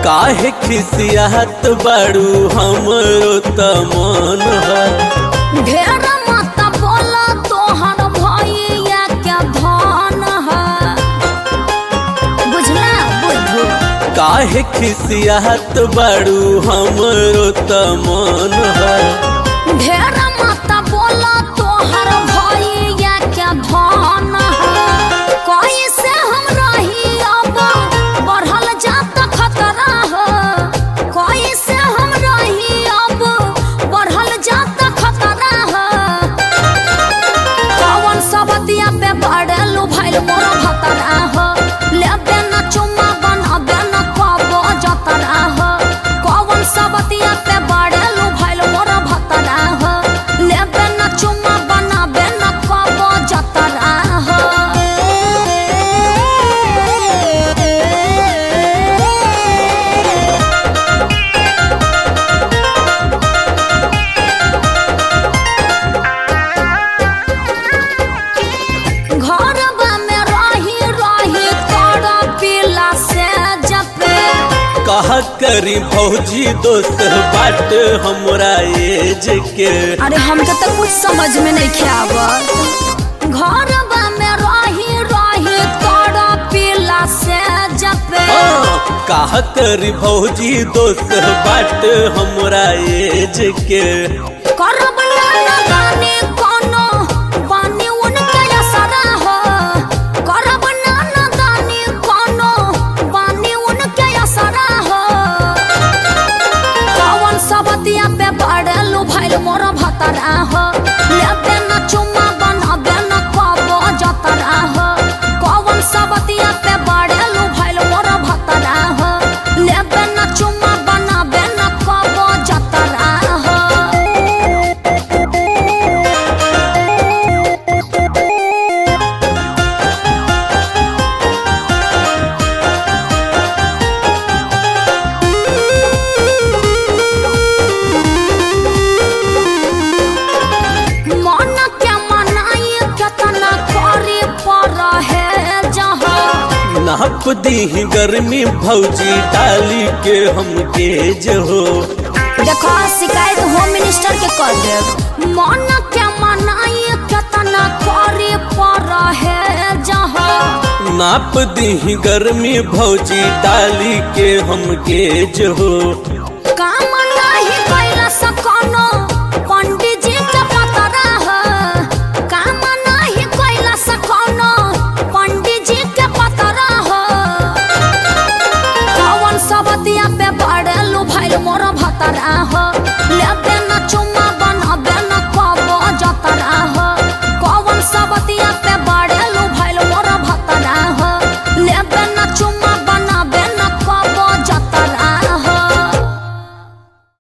काहे खिसियात बाड़ू हमरो त मन है ढेर मत बोला तोहर भैया क्या धन है बुझला बुझू काहे खिसियात बाड़ू हमरो त मन है ढेर मत बोला तोहर भैया क्या धन है कैसे हम रही अब बढ़ल जात खतरा है कैसे हम रही अब बढ़ल जात खतरा है कौन सब दिया पे पड़लू भैल मोर भतरा हो लेबे न चुम्मा बनबे न कबो जतरा हो कौन सब दिया पे पड़लू भैल मोर भतरा हो लेबे न चुम्मा बनबे न कबो जतरा हो घरवा में रही रही तोरा पिला से जपे कहा करी भौजी दोस्त बाट हमरा एज के अरे हमके तो कुछ समझ में नहीं आवत घरवा में रही रही तोरा पिला से जपे हाँ, काहा करी भौजी दोस्त बाट हमरा एज के करब ना ना गाने कोनो बानी उनके असरा हो करब ना ना गाने कोनो बानी उनके असरा हो कौन सब दिया पे पड़लू भैल मोर भतरा हो लेबे न चुम्मा बनबे न कबो जतरा हो कौन सब दिया पे पड़लू भैल मोर भतरा हो लेबे न चुम्मा बनबे न कबो जतरा हो मन के मनाई केतना करे पर है जहाँ नाप दी गर्मी भौजी डाली के हम गेज हो देखो शिकायत होम मिनिस्टर के कर देब मन के मनाई केतना करे पर है जहाँ नाप दी गर्मी भौजी डाली के हम गेज हो काम नहीं कैला सकोनो पंडित जी के पतरा है काम नहीं कैला सकोनो पंडित जी के पतरा है कौन सब दिया पे पड़लू भैल मोर